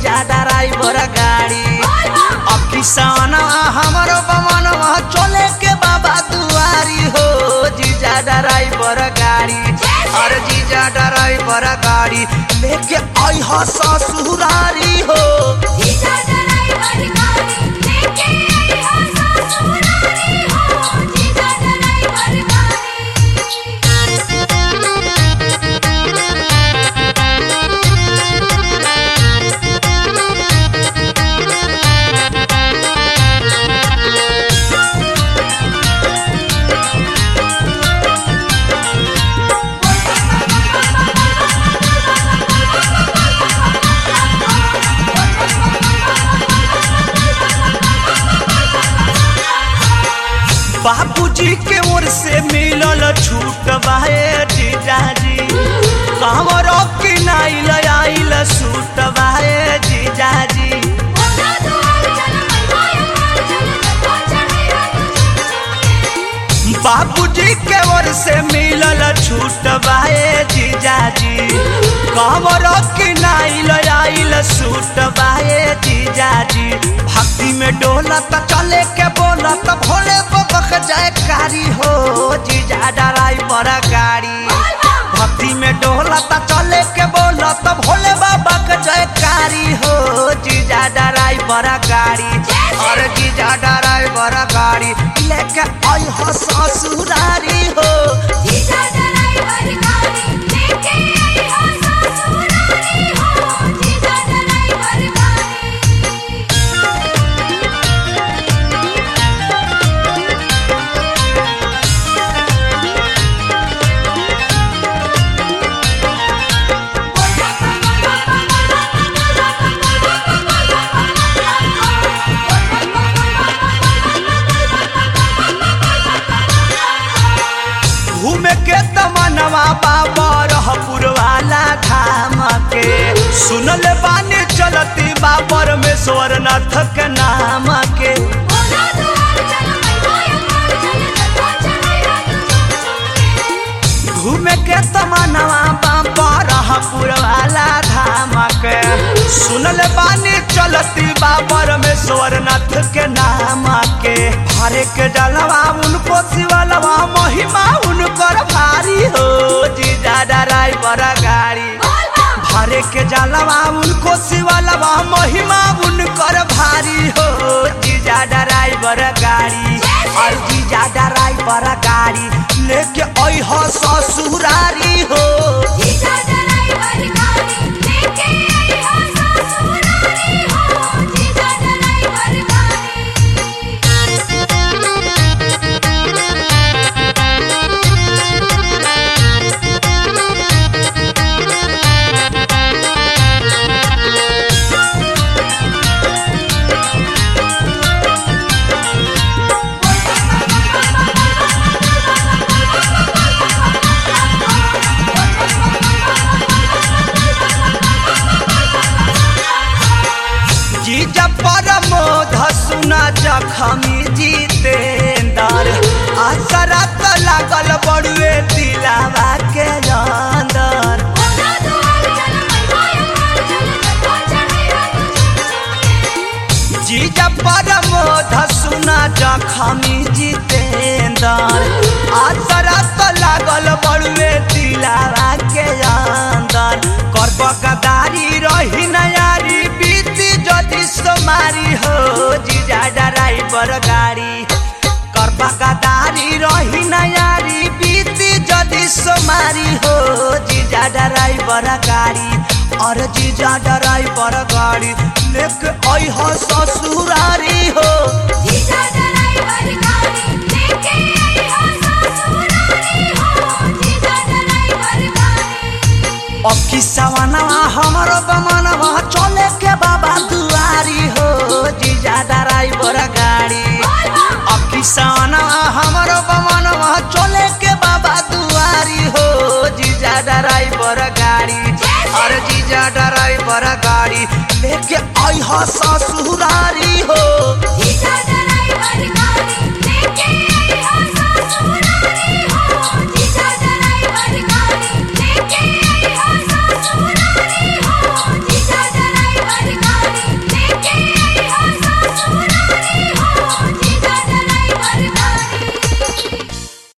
जीजा ड्राइवर गाड़ी अब किसान हमारो बमनवा चले के बाबा दुआरी हो जीजा ड्राइवर गाड़ी अरे जीजा ड्राइवर गाड़ी लेके आई हो ससुरारी हो जीजा ड्राइवर गाड़ी लेके आई हो ससुरारी हो जीजा ड्राइवर गाड़ी बाबूजी के ओर से मिलल छूट बाहे जीजाजी कांवर की नाइल आइल सूट बाहे जीजाजी बोला दुआर चल मैया चल तो चढ़ेरा बाबूजी के ओर से मिलल छूट बाहे जीजाजी कांवर की नाइल आइल सूट बाहे जीजाजी भक्ति में डोलत चले के बोलत भोले बबक जयकारी हो जीजा ड्राइवर गाड़ी भक्ति में डोलता चले के बोलत भोले बाबा के जयकारी हो जीजा ड्राइवर गाड़ी और जीजा ड्राइवर गाड़ी लेके आई हो ससुरारी हो जीजा ड्राइवर गाड़ी लेके आई हो ससुरारी हो जीजा ड्राइवर गाड़ी घूमे के तमनवा बाबा रहपुर वाला धाम के सुनल बानी चलती बाबर में स्वर्णनाथ के नाम के बोला दुआर चल मैया चल तो चढ़ेरा घूमे के तमनवा बाबा रहपुर वाला धाम के सुनल बानी चलती बाबर में स्वर्णनाथ के नाम के भरे के जलवा उनको शिवलवा महिमा उनकर भारी हो जीजा ड्राइवर गाड़ी भरे के जलवा उनको शिवलवा महिमा उनकर भारी हो जीजा ड्राइवर गाड़ी और जीजा ड्राइवर गाड़ी लेके आई हो ससुरारी हो जीजा ड्राइवर गाड़ी लेके आई हो ससुरारी हो जीजा ड्राइवर गाड़ी जीजा परमोध सुना जखमी जीतेंदर असरा त लागल बड़ुए दिलावा के अंदर बोला दुआर चल मैया चल तो चढ़ेरा जीजा परमोध सुना जखमी जीतेंदर असरा त लागल बड़ुए दिलावा के अंदर कर्ब गदारी रही नयारी बीती जदि सोमारी हो जीजा ड्राइवर गाड़ी कर्ब गदारी रही नयारी बीती जदि सोमारी हो जीजा ड्राइवर गाड़ी और जीजा ड्राइवर गाड़ी लेके आई हो ससुरारी हो जीजा ड्राइवर गाड़ी लेके आई हो ससुरारी हो जीजा ड्राइवर गाड़ी अब किसवनवा हमरो बमनवा चले के बाबा दुआरी हो जीजा ड्राइवर गाड़ी अब किसवनवा हमरो बमनवा चले के बाबा दुआरी हो जीजा ड्राइवर गाड़ी और जीजा ड्राइवर गाड़ी लेके आई हो ससुरारी हो जीजा ड्राइवर